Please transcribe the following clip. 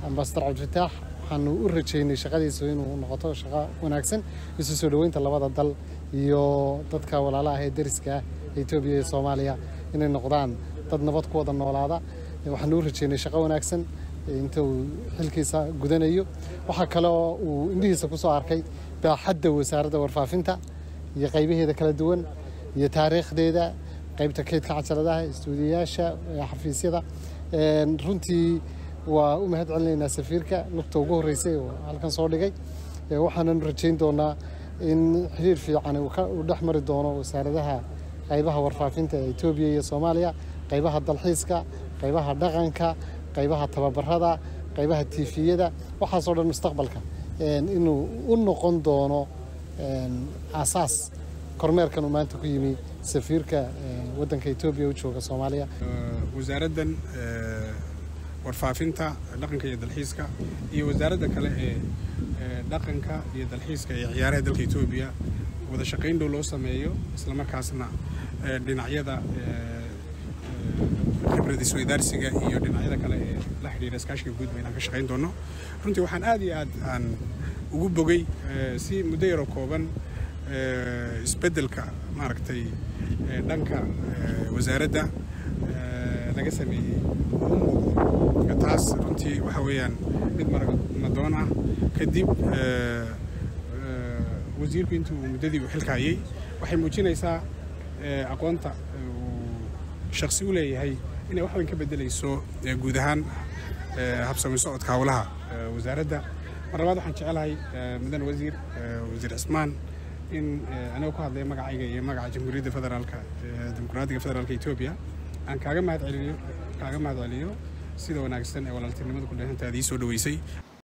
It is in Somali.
ambasador cabdifataax waxaanu u rajeynay shaqadiisu inuu noqoto shaqo wanaagsan isu soo dhoweynta labada dal iyo dadka walaalaha ee deriska ah ee etoobiya iyo soomaaliya inay noqdaan dad nabad ku wada noolaada waxaanu u rajeynay shaqo wanaagsan inta uu xilkiisa gudanayo waxaa kale oo uu indhihiisa ku soo arkay baaxadda wasaaradda warfaafinta iyo qaybaheeda kala duwan iyo taariikhdeeda qaybta kaydka cajaladaha istuudiyayaasha xafiisyada runtii waa u mahad celinaynaa safiirka lugta ugu horreysay oo halkan soo dhigay waxaanan rajayn doonaa in xiriir fiican uu dhex mari doono wasaaradaha qaybaha warfaafinta ee etoobiya iyo soomaaliya qaybaha dalxiiska qaybaha dhaqanka qaybaha tababarada qaybaha tiifiyada waxaasoo dhan mustaqbalka inuu u noqon doono aasaas kormeerkan uu maanta ku yimi safiirka waddanka etoobiya u jooga soomaaliya wasaaraddan warfaafinta dhaqanka iyo dalxiiska iyo wasaaradda kale ee dhaqanka iyo dalxiiska iyo ciyaaraha dalka etoobiya wada shaqayn dhow loo sameeyo islamarkaasna dhinacyada khibrad isweydaarsiga iyo dhinacyada kale ee la xidhiira iskaashiga guud ba inaan ka shaqayn doono runtii waxaan aad iyo aad aan ugu bogay si muddo yaroo kooban isbeddelka maaragtay dhanka wasaaradda laga sameeyey u muuqdo taas runtii waxa weeyaan mid marmadoon ah kadib wasiirku intii uu muddadii uu xilka hayay waxay muujinaysaa aqoonta uu shaksi u leeyahay inay wax weyn ka beddelayso guud ahaan habsami socodka howlaha wasaaradda mar labaad waxaan jecelahay mudan wasiir wasiir cismaan in anigoo ku hadlaya magacayga iyo magaca jamhuuriyadda federaalka dimuqraadiga federaalka etoobiya aan kaaga mahad celiyo kaaga mahad celiyo sida wanaagsan ee walaaltinimada ku dheehantaada ii soo dhoweysay